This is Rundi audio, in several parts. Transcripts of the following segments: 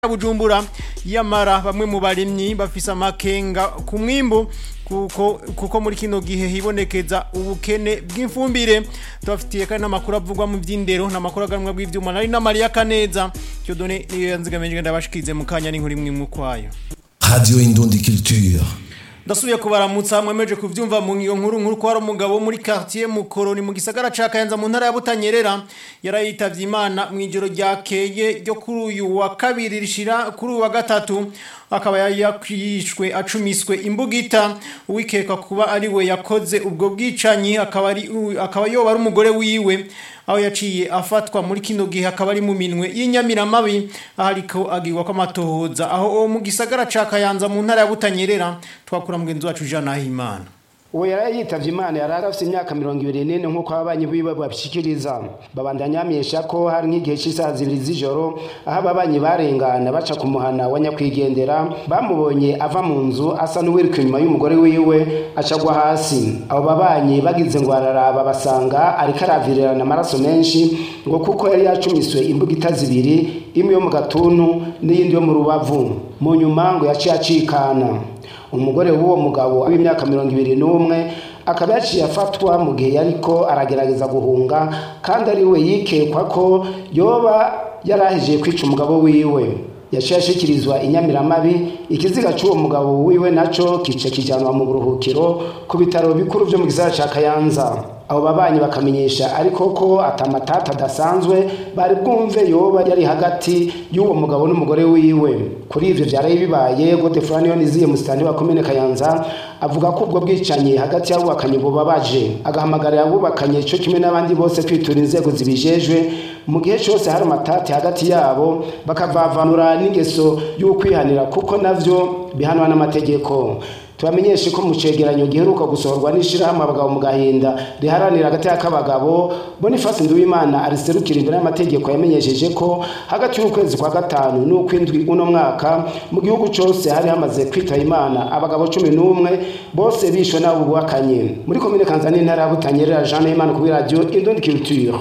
Bujumbura yamara bamwe mu barimyi bafise amakenga ku mwimbu kuko kuko muri kino gihe hibonekeza ubukene bw'imfumbire tubafitiye kandi n'amakuru avugwa mu vy'indero n'amakuru aganwa bw'ivyuma nari na Maria Kaneza cyo done niyo yanzigamije ndabashikize mu kanya n'inkuru imwe mu kwayo Radio Indundi Culture. ndasubiye kubaramutsa mwemeje kuvyumva mu ngiyo nkuru nkuru ko hari umugabo muri quartier Mukoroni mu gisagara ca Kayanza mu ntara ya Butanyerera yarayitavye Imana mu ijoro ryakeye ryo kuri uyu wa kabiri rishira kuri uyu wa gatatu akaba yakwishwe acumiswe imbugita uwikeka kuba ari we yakoze ubwo bwicanyi akaba ari akaba yoba ari umugore wiwe aho yaciye afatwa muri kino gihe akaba ari mu minwe y'inyamiramabi aho ariko agirwa ko amatohoza aho mu gisagara ca Kayanza mu ntara ya Butanyerera twakura mugenzi wacu Jean Nahimana uwo yari yitavye imana yari afite imyaka mirongo ibiri n'ine nk'uko ababanyi biwe babishikiriza babandanyamisha ko hari nk'igihe cy'isaha zibiri z'ijoro aho ababanyi barengana baca ku muhana wa nyakwigendera bamubonye ava mu nzu asa n'uwiruka inyuma y'umugore wiwe acagwa hasi abo babanyi bagize ngo araraba basanga ariko aravirirana amaraso menshi ngo kuko yari yacumiswe imbugita zibiri imwe yo mu gatuntu n'iyindi yo mu rubavu mu nyuma ngo yaciye acikana umugore w'uwo mugabo w'imyaka mirongo ibiri n'umwe akaba yaciye afatwa mu gihe yariko aragerageza guhunga kandi ari we yikekwa ko yoba yarahejeje kwica umugabo wiwe yaciye ashikirizwa inyamiramabi ikiziga cy'uwo mugabo wiwe naco kice kijanwa mu buruhukiro ku bitaro bikuru vyo mu gisagara ca kayanza abo babanyi bakamenyesha ariko ko atamatata adasanzwe bari bwumve yoba yari hagati y'uwo mugabo n'umugore wiwe kuri ivyo vyaraye bibaye Godefroid Niziye musitani wa komine Kayanza avuga ko ubwo bwicanyi hagati y'abubakanye bubabaje agahamagarira abubakanye cyo kimwe n'abandi bose kwitura inzego zibijejwe mu gihe cyose hari amatati hagati yabo bakavavanura n'ingeso y'ukwihanira kuko navyo bihanwa n'amategeko tubamenyeshe ko mu cegeranyo giheruka gusohorwa n'ishirahamwe abagabo mu gahinda riharanira agateka k'abagabo Boniface Nduwimana ariserukira imbere y'amategeko yamenyesheje ko hagati y'ukwezi kwa gatanu n'ukwindwi uno mwaka mu gihugu cose hari hamaze kwitaba imana abagabo cumi n'umwe bose bishwe n'abo bubakanye muri komine Kanzani intara ya Butanyerera Jean Nahimana kuri radio Indundi Culture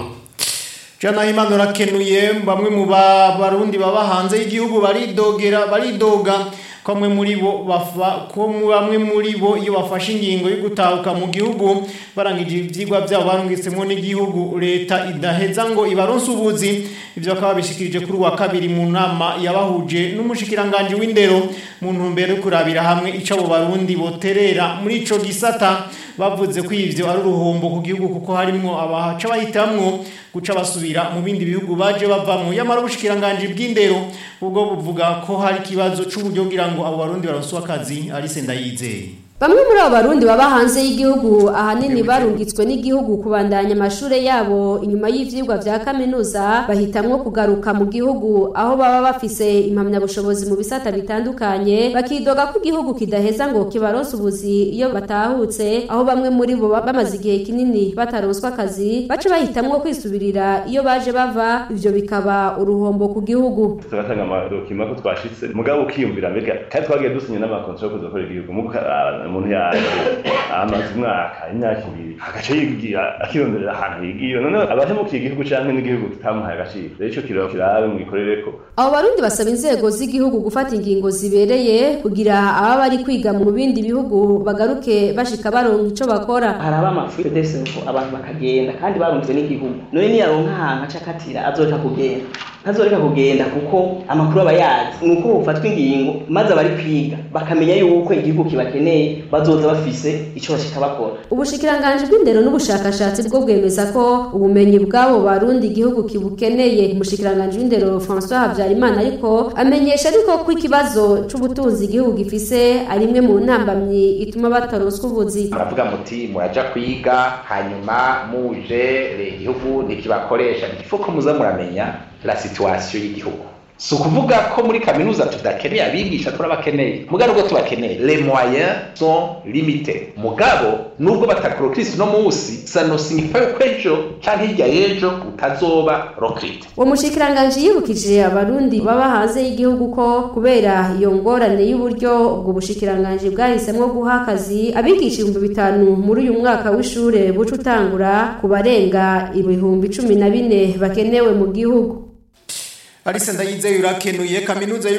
Jana Imana urakenuye bamwe mu barundi baba hanze y'igihugu baridogera baridoga kamwe muri bo bafa ko bamwe muri bo iyo bafashe ingingo yo gutahuka mu gihugu barangije ivyigwa byabo barungitsemo n'igihugu leta idaheza ngo ibaronse ubuzi ivyo bakaba bishikirije kuri wa kabiri mu nama yabahuje n'umushikiranganje w'indero mu ntumbero yo kurabira hamwe ico abo barundi boterera muri ico gisata bavuze ko ivyo ari uruhombo ku gihugu kuko harimwo abahaca bahitamwo guca basubira mu bindi bihugu baje bavamwo yamara ubushikiranganje bw'indero ubwo buvuga ko hari ikibazo c'uburyo kugira ngo abo barundi baronswe akazi ari senda yizeye Bamwe muri abo barundi baba hanze y'igihugu ahanini barungitswe n'igihugu kubandanya amashure yabo inyuma y'ivyigwa vya kaminuza bahitamwo kugaruka mu gihugu aho baba bafise impamyabushobozi mu bisata bitandukanye bakidoga ko igihugu kidaheza ngo kibaronse ubuzi iyo batahutse aho bamwe muri bo bamaze igihe kinini bataronswa akazi baca bahitamwo kwisubirira iyo baje bava ivyo bikaba uruhombo ku gihugu tugatanga amadokima ko twashitse mugabo ukiyumvira mbega kandi twagiye dusinya n'amakontra yo kuza gukora igihugu umuntu yaje amaze umwaka imyaka ibiri agaca yigira akironderera ahantu yigiye none abahemukiye igihugu canke n'igihugu kitamuhaye agaciro rero ico kiraba kirabe mwikorereko abo barundi basaba inzego z'igihugu gufata ingingo zibereye kugira ababa bari kwiga mu bindi bihugu bagaruke bashika baronka ico bakora hari abamafuri desefu abantu bakagenda kandi barumvye n'igihugu none niyaronka ahantu aca akatira azoreka kugenda ntazoreka kugenda kuko amakuru aba yazi ni uko bufatwa ingingo maze abari kwiga bakamenya yuko igihugu kibakeneye bazoza bafise ico bashika bakora ubushikiranganji bw'indero n'ubushakashatsi bwo bwemeza ko ubumenyi bw'abo barundi igihugu kibukeneye umushikiranganji w'indero François Habyarimana ariko amenyesha ariko ko ikibazo c'ubutunzi igihugu gifise ari imwe mu ntambamyi ituma bataronswa ubuzi muravuga muti muraja kwiga hanyuma muje igihugu ntikibakoresha ifuko muza muramenya la situation y'igihugu si ukuvuga ko muri kaminuza tudakeneye abigisha turabakeneye mugabo nubwo tubakeneye les moyens sont limités mugabo nubwo batakorokirisi no munsi ça ne signifie ko ejo canke hirya y'ejo utazoba rokrite uwo mushikiranganji yibukije abarundi baba hanze y'igihugu ko kubera iyo ngorane y'uburyo ubwo bushikiranganji bwahisemwo guha akazi abigisha ibihumbi bitanu muri uyu mwaka w'ishure buca utangura ku barenga ibihumbi cumi na bine bakenewe mu gihugu Alice Ndayizeye urakenuye kaminuza